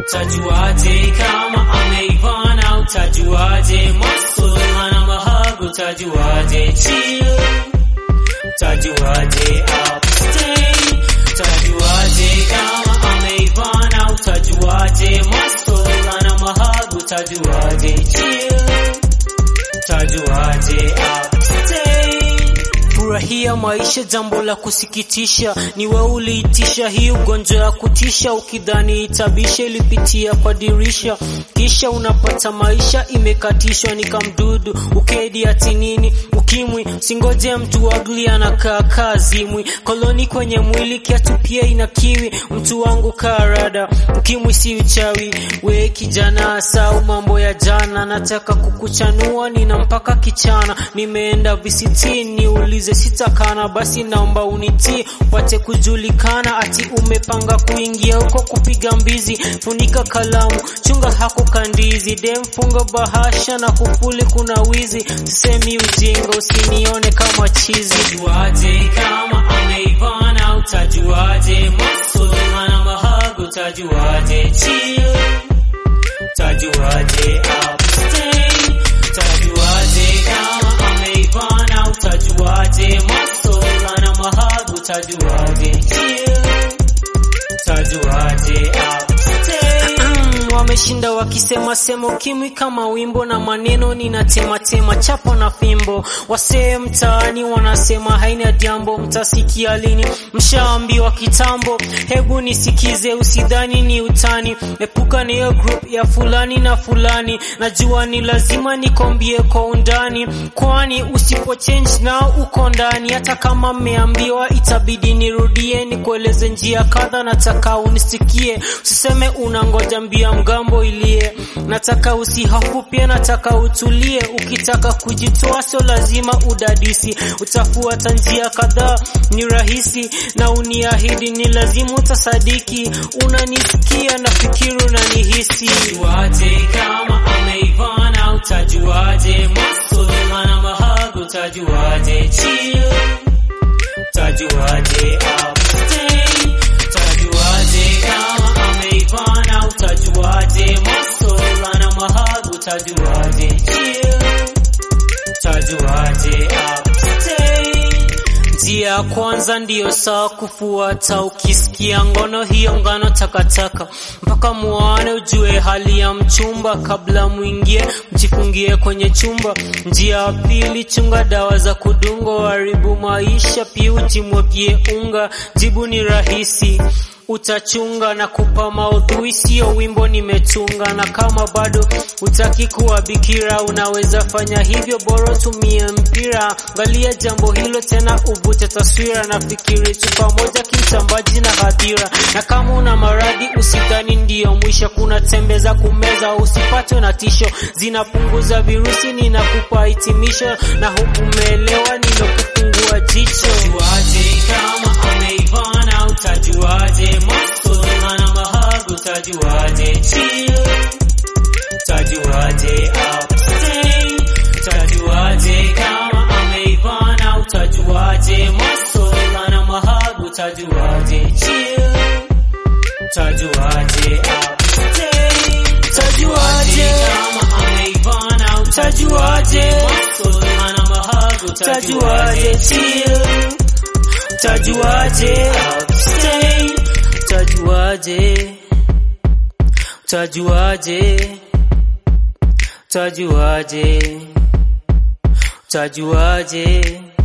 utajuaje kama ameivana utajuaje masula na mahago utajuaje chill utajuaje abstain utajuaje kama ameivana utajuaje masula na mahago utajuaje chill utajuaje abstain Furahia maisha, jambo la kusikitisha ni wewe uliitisha hii ugonjwa ya kutisha, ukidhani itabisha, ilipitia kwa dirisha, kisha unapata maisha imekatishwa. Ni kamdudu ukedi ati nini? Ukimwi singoje mtu agli anakaa kazimwi, koloni kwenye mwili kiatu pia ina kiwi. Mtu wangu karada, ukimwi si uchawi, we kijana, sau mambo ya jana, nataka kukuchanua, nina mpaka kichana, nimeenda visitini ulize sitakana, basi naomba unitii upate kujulikana, ati umepanga kuingia huko kupiga mbizi. Funika kalamu, chunga hako kandizi, dem funga bahasha na kufuli, kuna wizi. Sisemi ujinga, usinione kama chizi. Utajuaje kama ameivana? Utajuaje masula na mahago? Utajuaje chill? Utajuaje abstain? Utajuaje kama ameivana? Utajuaje masola na mahago? Utajuaje chill? Utajuaje abstain? Wameshinda wakisema sema ukimwi kama wimbo na maneno ninatema tema chapo na fimbo. Wasee mtaani wanasema haina jambo, mtasikia lini? Mshaambiwa kitambo. Hebu nisikize, usidhani ni utani. Epuka na hiyo group ya fulani na fulani, najua ni lazima nikombie kwa undani, kwani usipo change nao uko ndani. Hata kama mmeambiwa, itabidi nirudie nikueleze njia kadha, nataka unisikie, usiseme unangoja mbia mgambo ilie. Nataka usihofu pia, nataka utulie. Ukitaka kujitoa, sio lazima udadisi, utafuata njia kadhaa, ni rahisi na uniahidi, ni lazima utasadiki. Unanisikia, nafikiri unanihisi. Utajuaje kama ameivana? Utajuaje masula na mahago? Utajuaje chill? Utajuaje abstain? Utajuaje kama ameivana? Utajuaje masula na mahago? Utajuaje chill? Utajuaje abstain? Njia ya kwanza ndiyo sawa kufuata. Ukisikia ngono hiyo ngano takataka, mpaka muone ujue hali ya mchumba. Kabla mwingie, mjifungie kwenye chumba. Njia ya pili, chunga dawa za kudungo, haribu maisha, pia ujimwagie unga. Jibu ni rahisi utachunga na kupa maudhui, sio wimbo nimetunga. Na kama bado utaki kuwa bikira, unaweza fanya hivyo, bora tumie mpira. Angalia jambo hilo tena, uvute taswira. Nafikiri chupa moja kimtambaji na hadhira. Na kama una maradhi, usidhani ndiyo mwisho. Kuna tembe za kumeza, usipatwe na tisho, zinapunguza virusi. Ninakupa hitimisho, na hukumeelewa nimekufungua jicho. Utajuaje kama ameivana? Utajuaje masula na mahago? Utajuaje chill? Utajuaje abstain? Utajuaje kama ameivana? Utajuaje masula na mahago? Utajuaje chill? Utajuaje abstain? Utajuaje kama ameivana? Utajuaje masula na mahago? Utajuaje chill? Utajuaje abstain? Utajuaje? Utajuaje? Utajuaje? Utajuaje?